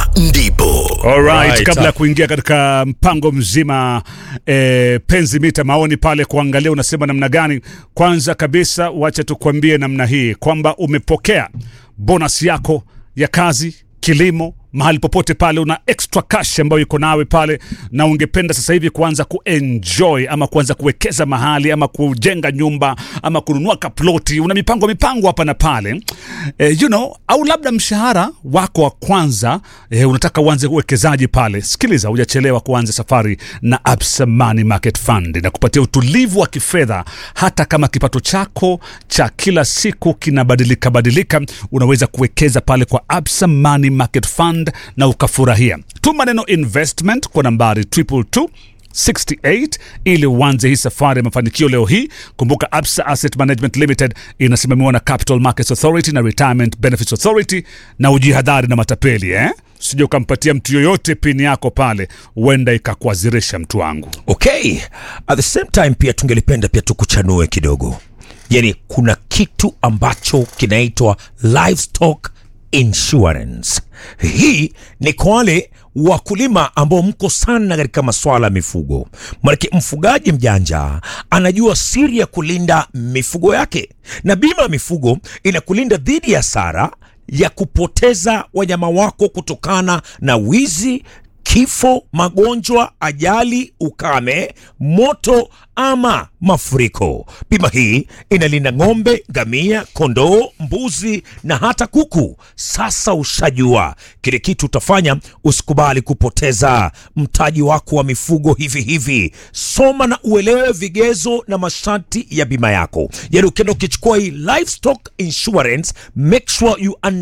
ndipo Alright, Right. kabla ya kuingia katika mpango mzima eh, penzi mita maoni pale kuangalia unasema namna gani. Kwanza kabisa, wacha tukwambie namna hii kwamba umepokea bonus yako ya kazi, kilimo, mahali popote pale una extra cash ambayo iko nawe pale, na ungependa sasa hivi kuanza kuenjoy ama kuanza kuwekeza mahali ama kujenga nyumba ama kununua kaploti, una mipango mipango hapa na pale eh, you know, au labda mshahara wako wa kwanza eh, unataka uanze uwekezaji pale. Sikiliza, hujachelewa kuanza safari na Absa Money Market Fund na kupatia utulivu wa kifedha, hata kama kipato chako cha kila siku kinabadilika badilika, unaweza kuwekeza pale kwa Absa Money Market Fund na ukafurahia. Tuma neno investment kwa nambari 222 68 ili uanze hii safari ya mafanikio leo hii. Kumbuka Absa Asset Management Limited inasimamiwa na Capital Markets Authority na Retirement Benefits Authority, na ujihadhari na matapeli eh? Sija ukampatia mtu yoyote pini yako pale, huenda ikakuazirisha mtu wangu. okay at the same time pia tungelipenda pia tukuchanue kidogo yani kuna kitu ambacho kinaitwa livestock insurance hii ni kwa wale wakulima ambao mko sana katika masuala ya mifugo manake mfugaji mjanja anajua siri ya kulinda mifugo yake na bima ya mifugo inakulinda dhidi ya hasara ya kupoteza wanyama wako kutokana na wizi kifo, magonjwa, ajali, ukame, moto ama mafuriko. Bima hii inalinda ng'ombe, ngamia, kondoo, mbuzi na hata kuku. Sasa ushajua kile kitu utafanya, usikubali kupoteza mtaji wako wa mifugo hivi hivi. Soma na uelewe vigezo na masharti ya bima yako. Yani ukienda ukichukua hii livestock insurance, make sure you